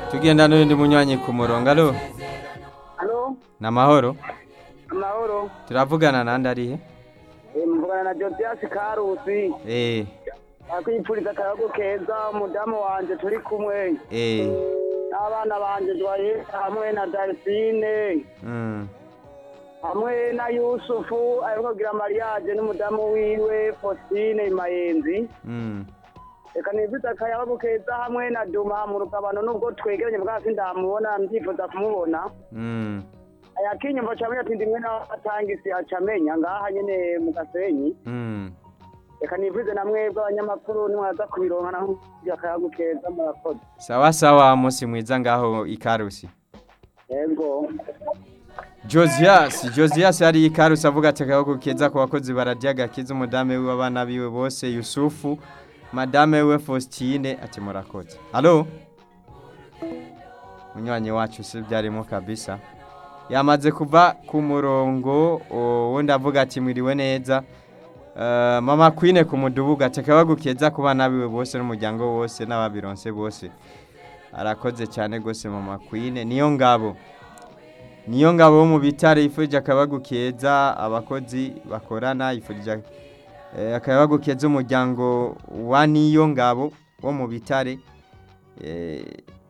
tugenda n'undi munywanyi ku murongo alo Halo, ni amahoro amahoro. turavugana nande arihe Eh, mvugana na Josias Karusi. eh Akwipfuriza akayago keza umudamu wanje turi kumwe. eh N'abana banje Joye hamwe na Dalfine. mm Hamwe na Yusufu ariko kugira mariage n'umudamu wiwe Faustine Imayenzi. mm Reka nifuza akayago keza hamwe na Duma mu rugabano nubwo twegeranye bwa sindamubona ndyifuza kumubona. mm Ayakinyumva camenya ati ndimwe n'abatangisi acamenya ngaha nyene mu Gasenyi. mm reka nivuze na mwebwe abanyamakuru nimwaza kubironka naho akayago keza murakoze sawa sawa musi mwiza ngaho ikarusi yego Josias Josias yari ikarusi avuga ati akaboko keza ku bakozi bararya gakiza umudame wiwe abana biwe bose Yusufu madame we Faustine ati murakoze Allo Munywanyi wacu si byarimo kabisa yamaze kuva ku murongo o, wundi avuga ati mwiriwe neza Uh, mama Queen ku mudubuga ati akaboko keza ku bana biwe bose n'umuryango wose n'ababironse bose arakoze cyane gose mama Queen niyo ngabo niyo ngabo wo mu bitare yifurije akabagu keza abakozi bakorana yifurije eh, akabagu keza umuryango wa niyo ngabo wo mu bitare eh,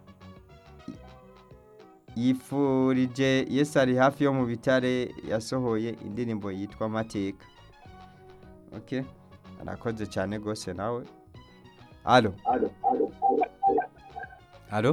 yifurije Yesu ari hafi yo mu bitare yasohoye indirimbo yitwa amateka okay arakoze cyane gose nawe alo alo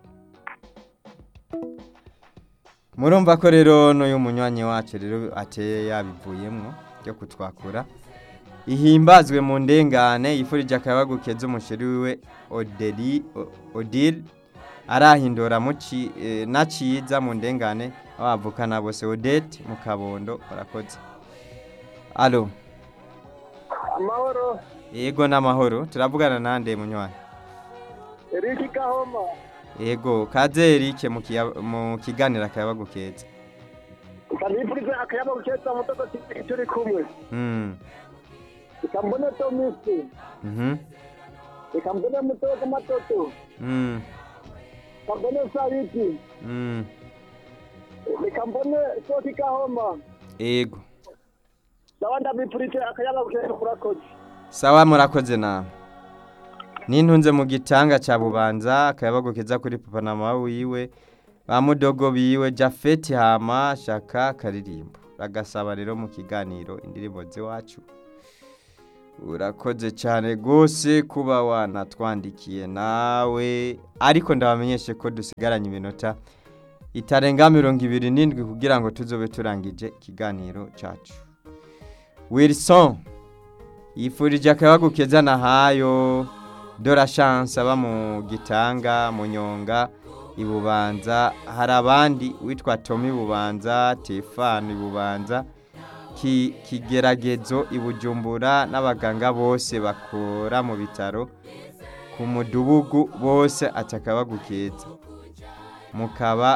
murumva ko rero n'uyu munywanyi wacu rero ateye yabivuyemo byo kutwakura ihimbazwe mu ndengane yifurije akabagu keza umusheri wiwe odeli O- odile arahindura muci eh, naciza mu ndengane abavukana bose odete mu kabondo barakoze alo amahoro yego n'amahoro turavugana nande munywanyi eriki gahoma yego kaze erike mu kiya- mu kiganiro akabagu keza reka nifurize akayago keza mutoto turi kumwe mm. reka mbone tomisi mhm reka mbone mutoto matoto mm. reka mbone sariti mm. reka mbone soti gahoma yego nawe ndabipfurije akayago keza murakoze sawa murakoze nawe nintunze mu gitanga cya bubanza akayabagu keza kuri papa na mama wiwe ba mudogo biwe jafeti hama shaka karirimbo ragasaba rero mu kiganiro indirimbo z'iwacu urakoze cyane rwose kuba wanatwandikiye nawe ariko ndabamenyeshe ko dusigaranye iminota itarenga mirongo ibiri n'indwi kugira ngo tuzobe turangije ikiganiro cyacu wilson yifurije akayabagu keza na hayo dora chance aba mu gitanga mu nyonga ibubanza hari abandi witwa Tommy bubanza Tefano ibubanza ki, kigeragezo ibujumbura n'abaganga bose bakora mu bitaro ku mudugugu bose atakabagu keza mukaba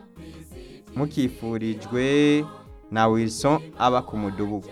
mukifurijwe na Wilson aba ku mudugugu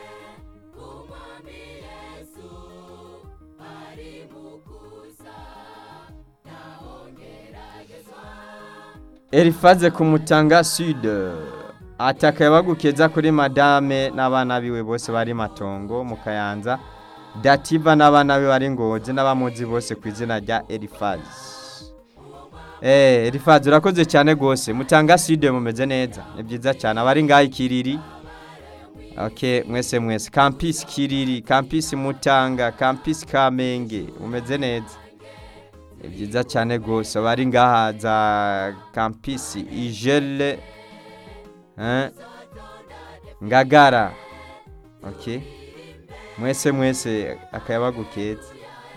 Elifaze kumutanga sud ataka bagukeza kuri madame n'abana biwe bose bari matongo mu kayanza dativa n'abana biwe bari ngozi n'abamuzi bose ku izina rya Elifaze Eh Elifaze urakoze cyane gose mutanga sud mumeze neza ni byiza cyane abari ngaho ikiriri Okay mwese mwese campus kiriri campus mutanga campus kamenge mumeze neza ni byiza cyane rwose abari ngaha za kampisi ijele eh, ngagara okay mwese mwese akayabagu keza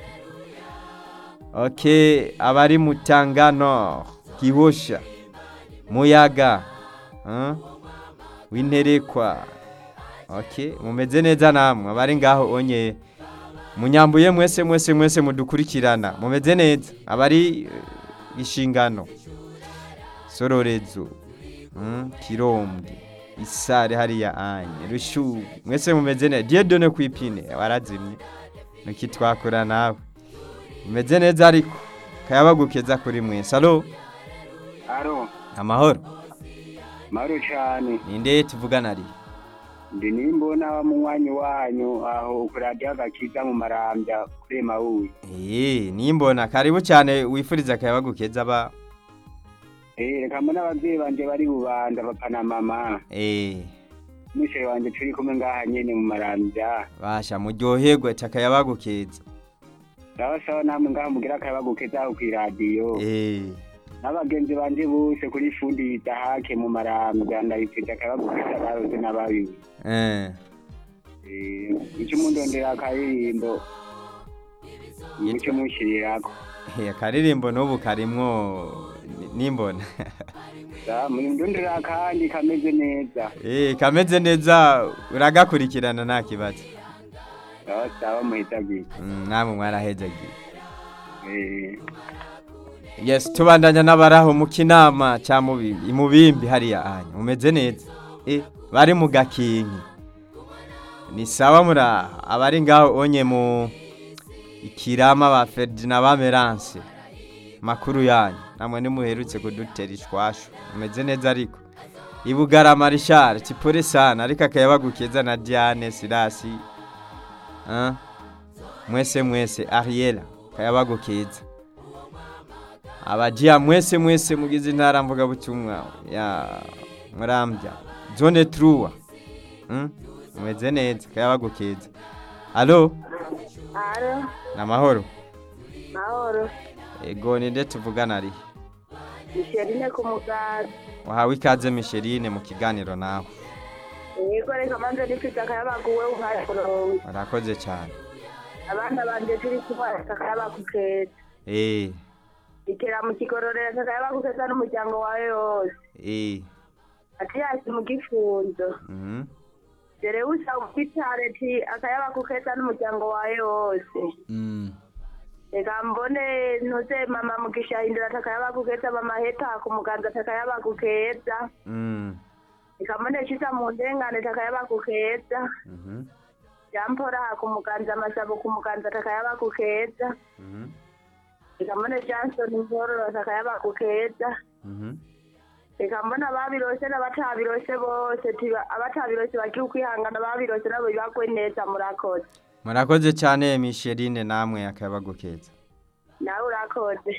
okay abari mutangano gihosha muyaga eh, winterekwa okay mumeze neza namwe abari ngaho onye munyambuye mwese mwese mwese mudukurikirana mumeze neza abari eh, ishingano sororezo mm, kirombwe isare hariya anye rushu mwese mumeze neza diedone kwipine warazimye nuki twakora nawe mumeze neza ariko akayabagu keza kuri mwese alo aro amahoro mahoro cane ninde tuvugana ari ndi nimbona munywanyi wanyu aho kuri radiyo agakiza mu marambya kuri mawuyi Eh, nimbona karibu cyane wifuriza akayabagu keza ba Eh, reka mbona abavyeyi banje bari bubanda papa na mama eh n'umushere wanje turi kumwe ngaha nyene mu marambya basha muryoherwe akayabagu keza sawa sawa namwe ngaha mugira akayabagu keza aho kw'iradiyo eh n'abagenzi banje bose kuri fundi yitahake mu marambya ndabifite akayabagu keza baroze n'ababiwe eh Eh, ico mundondera akaririmbo muco mushirirako Eh, akaririmbo n'ubu karimwo ni- nimbona sa mundondera akandi kameze neza eh kameze neza uragakurikirana nta kibazo sawa sawa muhitagiye Mm, namwe mwarahejagiye Eh, yes tubandanya n'abaraho mu kinama cya mubimbi imubimbi hariya anya umeze neza eh bari mu gakinki ni sawa mura abari ngaho onye mu ikirama ba Ferdinand ba Merance makuru yanyu namwe nimuherutse kudutera ishwashu umeze neza ariko ibugarama Richard tipore sana ariko akayabagukeza na Diane Sirasi ah mwese mwese Ariela kayabagukeza abajiya mwese mwese mugize intara mvuga butumwa ya murambya zone truwa mm? mumeze neza kayabagukeza alo Alo, namahoro mahoro. ego ninde tuvugana ari Misherine ku mugazi. wahawe ikaze Micheline mu kiganiro nawe Yego reka manze nifite akayabaguwe umwari kurongo. warakoze cyane Abana banje turi kumwe akayabagukeza. eh Ikera mu kigororero akayabagukeza n'umuryango wawe wose. eh Ati yasi mu gifunzo. mhm Dere usa umfitare ti akayabagukeza n'umuryango wawe wose. mm Reka mbone ntuze mama mugisha hindura atakayabagukeza mama heta ku muganza atakayabagukeza. mm Reka mbone shisa mu ndengane atakayabagukeza. mhm jampora ku muganza amasabo ku muganza atakayaba kukeza mhm reka mbone johnson nkororo atakayaba kukeza mhm reka mbona ababirose n'abatabirose bose tiba- abatabirose bagiye ukwihangana ababirose nabo bibagwe neza murakoze murakoze cyane Micheline namwe akayabagukeza nawe urakoze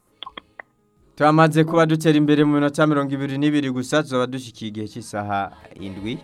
turamaze kuba dutera imbere mu minota mirongo ibiri n'ibiri gusa tuzaba dushikiye igihe cy'isaha indwi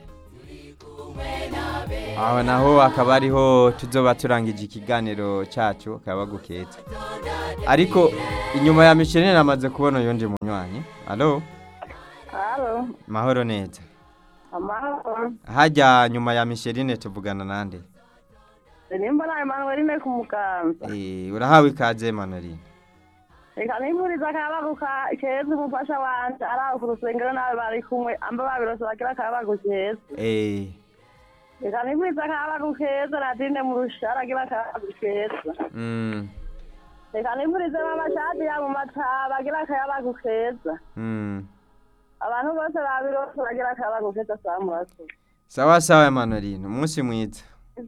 aho naho akaba ariho tuzoba turangije ikiganiro cyacu akaba gukeza ariko inyuma ya Micheline namaze kubona yonje munywanyi alo halo mahoro neza amahoro hajya nyuma ya Micheline tuvugana nande nimba nawe manuweline ku muganza Eh, urahawe ikaze Manoline reka nimpuriza akayabaguka keza umufasha wanje ari aho ku rusengero nawe bari kumwe amba babirose bagira akayabagu keza eh reka nimpuriza akayabagu keza nadine mu rushara agira akayabagu keza mm reka nimpurize n'amashati ya mu mataba agira akayabagu keza mm abantu bose babirose bagira akayabagu keza saa murakoze sawa sawa Manoline umunsi mwiza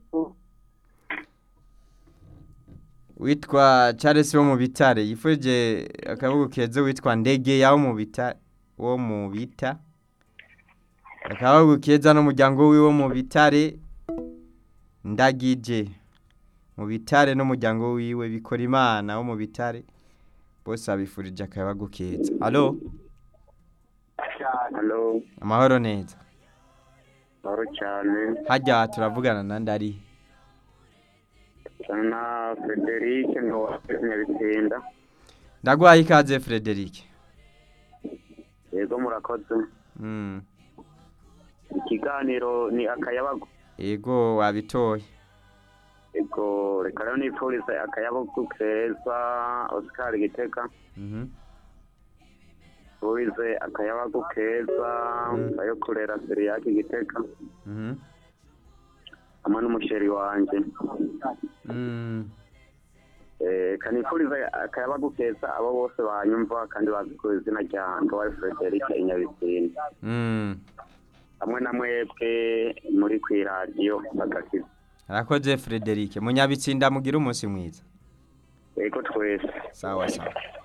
witwa Charles wo mu bitare yifuje akabugu keza witwa ndege yawo mu bita wo mu bita akabugu keza n'umuryango wiwe wo mu bitare ndagije mu bitare n'umuryango wiwe bikora imana wo mu bitare bose abifurije akabugu keza alo halo amahoro neza mahoro cyane hajya turavugana na ndari na frederic nyabitsinda ndaguhaye ikaze Frederic yego murakoze mm. ikiganiro ni akayabagu ego wabitoye yego reka rero nipfurize akayabagu keza oscar giteka mhm nipfurize akayabagu keza ayo kurera seriyaki giteka mhm hamwe n'umusheri wanjye mm. Eh, kanipfurize akayabagu keza abo bose banyumva kandi bazi ku izina rya ndwaye frederic inyabitsinda mm. hamwe na mwebwe muri ku iradiyo bagakiza arakoze Frederic munyabitsinda mugira umunsi mwiza yego twese sawa sawa